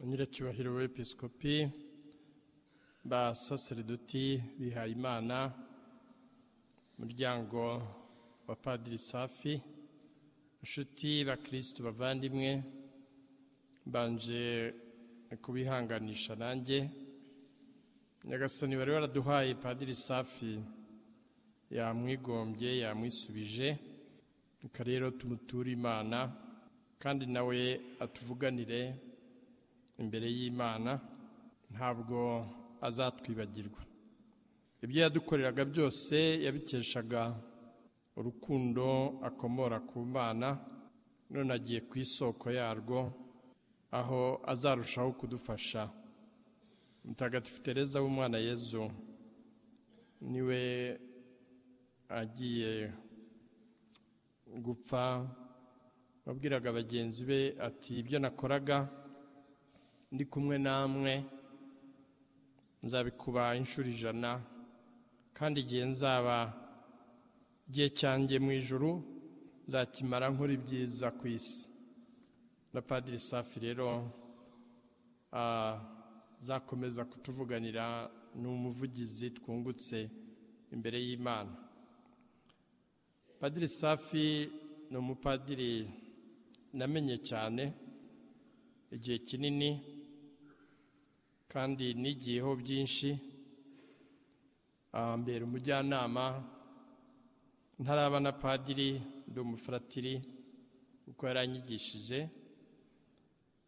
nyiracyubahiro w'episikopi ba saseredoti bihayimana umuryango wa padiri safi inshuti bakirisitu bavandimwe mbanje kubihanganisha nanjye nyagasani wari waraduhaye padiri safi yamwigombye yamwisubije reka rero tumuture imana kandi nawe atuvuganire imbere y'imana ntabwo azatwibagirwa ibyo yadukoreraga byose yabikeshaga urukundo akomora ku mana none agiye ku isoko yarwo aho azarushaho kudufasha mutagatifu tereza w'umwana yezu niwe agiye gupfa wabwiraga bagenzi be ati ibyo nakoraga ndi kumwe namwe nzabikuba inshuro ijana kandi igihe nzaba igihe cyanjye mu ijuru nzakimara nkora ibyiza ku isi na padiri safi rero zakomeza kutuvuganira ni umuvugizi twungutse imbere y'imana padiri safi ni umupadiri namenye cyane igihe kinini kandi nigiyeho byinshi mbere umujyanama ntaraba na padiri ndi umufuratiri kuko yaranyigishije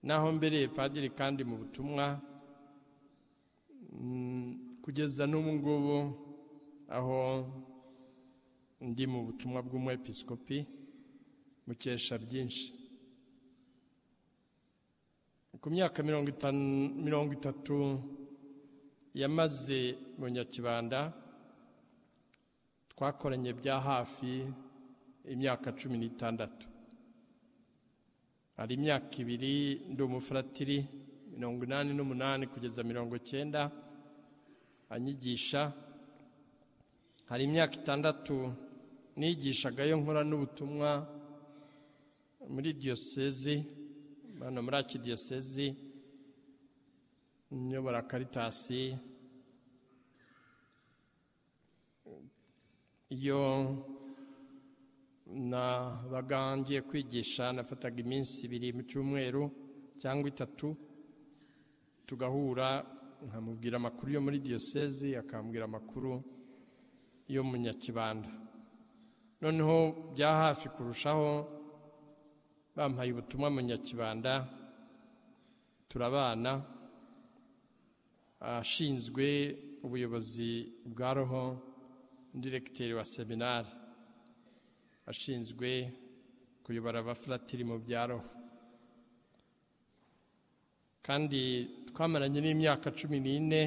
naho mbereye padiri kandi mu butumwa kugeza n'ubu ngubu aho ndi mu butumwa bw'umwepisikopi mukesha byinshi ku myaka mirongo itatu yamaze mu nyakibanda twakoranye bya hafi imyaka cumi n'itandatu hari imyaka ibiri ndi umufuratiri mirongo inani n'umunani kugeza mirongo icyenda anyigisha hari imyaka itandatu nigishagayo nkora n'ubutumwa muri diyosezi hano muri aki diyosezi nyobora karitasi iyo nabaga ngiye kwigisha nafataga iminsi ibiri mu cyumweru cyangwa itatu tugahura nkamubwira amakuru yo muri diyosezi akambwira amakuru yo mu nyakibanda noneho bya hafi kurushaho bampaye ubutumwa mu nyakibanda turabana ashinzwe ubuyobozi bwa roho diregiteri wa seminari ashinzwe kuyobora abafuratiri mu bya roho kandi twamaranye n'imyaka cumi n'ine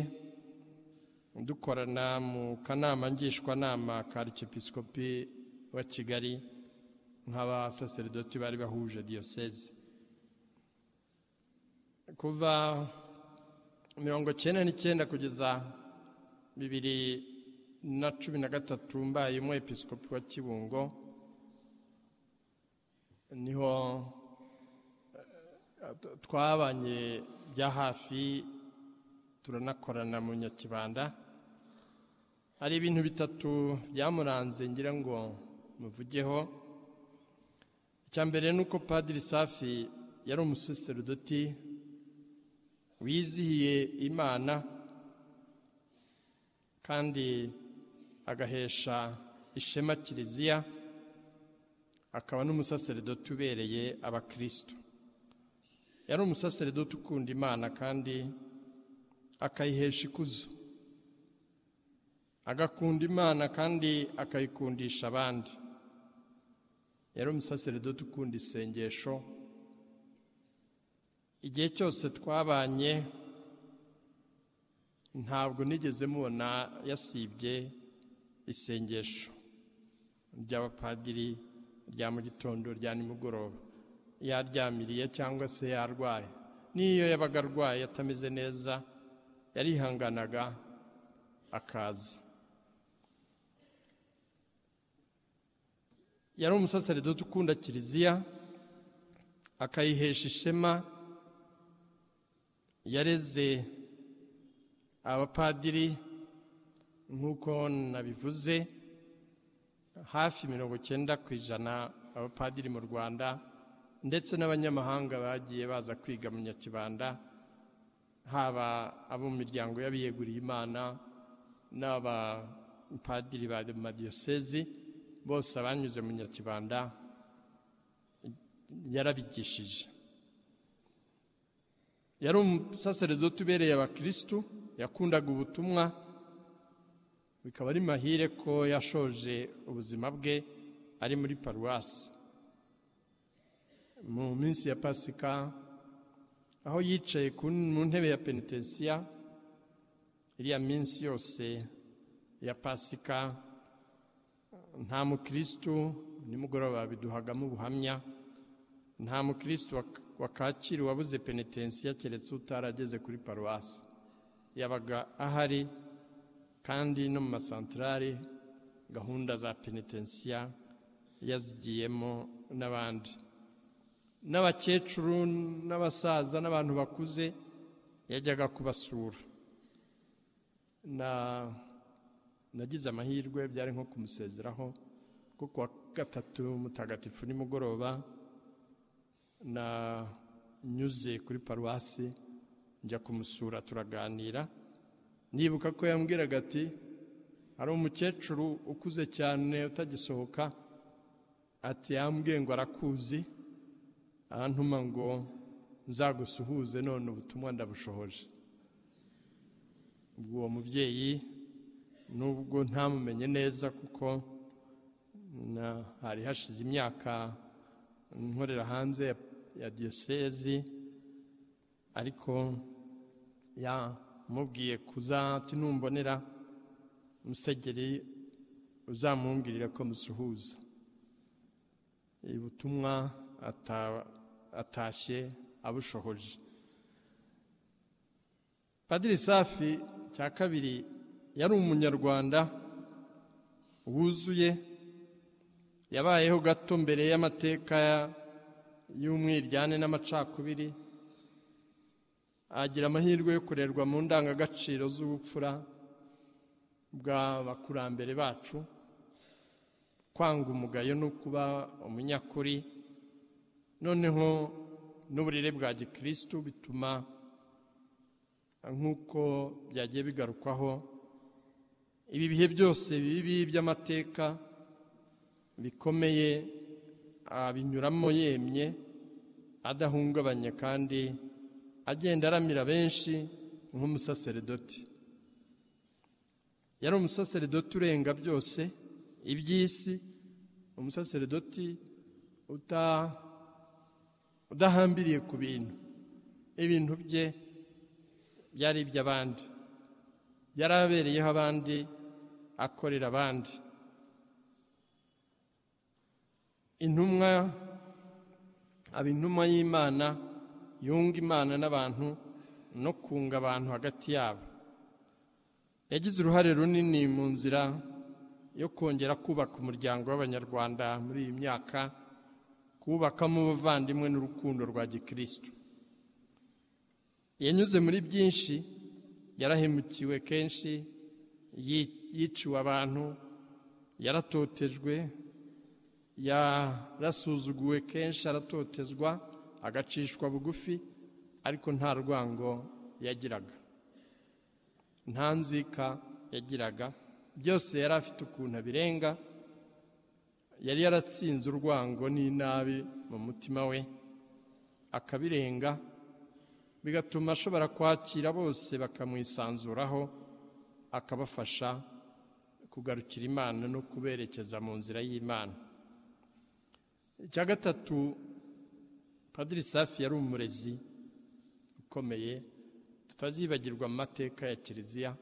dukorana mu kanama ngishwanama ka arikepisikopi wa kigali nk'abasaseridoti bari bahuje diyoseze kuva mirongo icyenda n'icyenda kugeza bibiri na cumi na gatatu mbaye umwepisikopi wa kibungo niho twabanye bya hafi turanakorana mu nyakibanda hari ibintu bitatu byamuranze ngira ngo muvugeho icya mbere ni uko padiri safi yari umusaserodoti wizihiye imana kandi agahesha ishema kiliziya akaba n'umusaserodoti ubereye abakirisitu yari umusaserodoti ukunda imana kandi akayihesha ikuzo agakunda imana kandi akayikundisha abandi yari umusaseredoti ukunda isengesho igihe cyose twabanye ntabwo nigeze mubona yasibye isengesho ry'abapadiri rya mu gitondo rya nimugoroba yaryamiriye cyangwa se yarwaye n'iyo yabaga arwaye atameze neza yarihanganaga akaza yari umusaseredoti ukunda kiliziya akayihesha ishema yareze abapadiri nk'uko nabivuze hafi mirongo cyenda ku ijana abapadiri mu rwanda ndetse n'abanyamahanga bagiye baza kwiga mu nyakibanda haba abo mu miryango y'abiyeguriye imana n'abapadiri ba madiyosezi bose abanyuze mu nyakibanda yarabigishije yari umusaseredoti ubereye abakirisitu yakundaga ubutumwa bikaba ari mahire ko yashoje ubuzima bwe ari muri paruwasi mu minsi ya pasika aho yicaye mu ntebe ya penitensiya iriya minsi yose ya pasika nta mukirisitu nimugoroba biduhagamo ubuhamya nta mukirisitu wakakira uwabuze penitensiya keretse utarageze kuri paruwasi yabaga ahari kandi no mu masantarari gahunda za penitensiya yazigiyemo n'abandi n'abakecuru n'abasaza n'abantu bakuze yajyaga kubasura nagize amahirwe byari nko kumusezeraho kuko kuwa gatatu mutagatifu nimugoroba nanyuze kuri paruwasi njya kumusura turaganira nibuka ko yambwiraga ati hari umukecuru ukuze cyane utagisohoka ati yambwiye ngo arakuzi arantuma ngo nzagusuhuze none ubutumwa ndabushohoje ubwo uwo mubyeyi nubwo ntamumenye neza kuko hari hashize imyaka nkorera hanze ya diyosezi ariko ya mubwiye ati numbonera musenyeri uzamumbwirira ko musuhuza ubutumwa atashye abushohoje padiri safi cya kabiri yari umunyarwanda wuzuye yabayeho gato mbere y'amateka y'umwiryane n'amacakubiri agira amahirwe yo kurerwa mu ndangagaciro z'ubupfura bw'abakurambere bacu kwanga umugayo no kuba umunyakuri noneho n'uburere bwa gikirisitu bituma nk'uko byagiye bigarukwaho ibi bihe byose bibi by'amateka bikomeye abinyuramo yemye adahungabanye kandi agenda aramira benshi nk'umusaseredoti yari umusaseredoti urenga byose iby'isi umusaseredoti udahambiriye ku bintu ibintu bye byari iby'abandi yari abereyeho abandi akorera abandi intumwa aba intumwa y'imana yunga imana n'abantu no kunga abantu hagati yabo yagize uruhare runini mu nzira yo kongera kubaka umuryango w'abanyarwanda muri iyi myaka kuwubakamo ubuvandimwe n'urukundo rwa gikirisitu yanyuze muri byinshi yarahemukiwe kenshi yiciwe abantu yaratotejwe yarasuzuguwe kenshi aratotezwa agacishwa bugufi ariko nta rwango yagiraga nta nzika yagiraga byose yari afite ukuntu abirenga yari yaratsinze urwango n'inabi mu mutima we akabirenga bigatuma ashobora kwakira bose bakamwisanzuraho akabafasha kugarukira imana no kuberekeza mu nzira y'imana icya gatatu Padiri safi yari umurezi ukomeye tutazibagirwa mu mateka ya kiliziya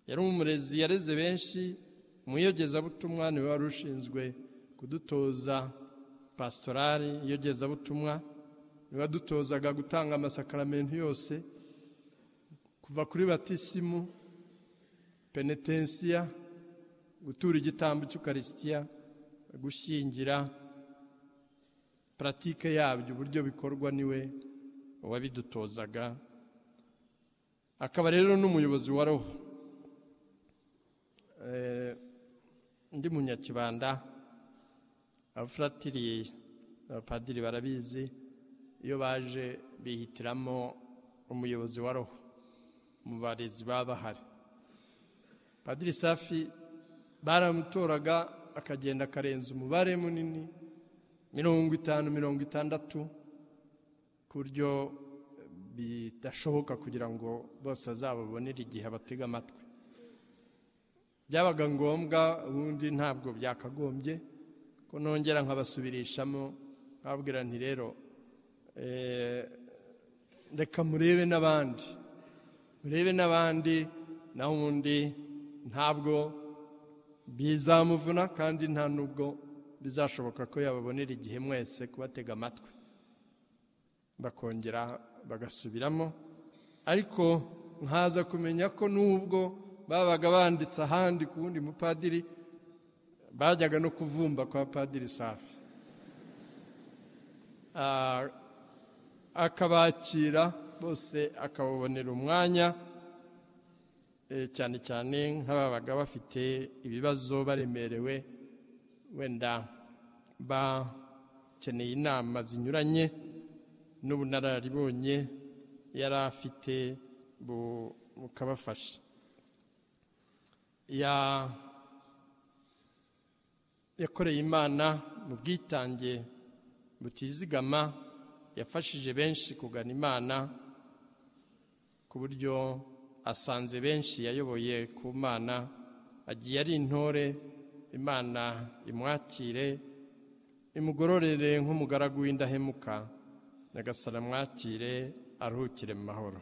yari umurezi yareze benshi umuyogezabutumwa niwe wari ushinzwe kudutoza pasitorari iyogezabutumwa niwe wadutozaga gutanga amasakaramentu yose kuva kuri batisimu penetensiya gutura igitambo cy'ukarisitiya gushyingira paratike yabyo uburyo bikorwa niwe uwabidutozaga akaba rero n'umuyobozi wa roho undi munyakibanda abafuratiriye abapadiri barabizi iyo baje bihitiramo umuyobozi wa roho mu barezi baba bahari padiri safi baramutoraga akagenda akarenza umubare munini mirongo itanu mirongo itandatu ku buryo bidashoboka kugira ngo bose azababonere igihe abatega amatwi byabaga ngombwa ubundi ntabwo byakagombye ko nongera nkabasubirishamo nkababwira nti rero reka murebe n'abandi murebe n'abandi naho ubundi ntabwo bizamuvuna kandi nta nubwo bizashoboka ko yababonera igihe mwese kubatega amatwi bakongera bagasubiramo ariko nkaza kumenya ko n'ubwo babaga banditse ahandi ku wundi mupadiri bajyaga no kuvumba kwa padiri safi akabakira bose akababonera umwanya cyane cyane nk'ababaga bafite ibibazo baremerewe wenda bakeneye inama zinyuranye n'ubunararibonye yari afite bukabafasha yakoreye imana mu bwitange butizigama yafashije benshi kugana imana ku buryo asanze benshi yayoboye ku mana agiye ari intore imana imwakire imugororere nk'umugaragu w'indahemuka nyagasara amwakire aruhukire mu mahoro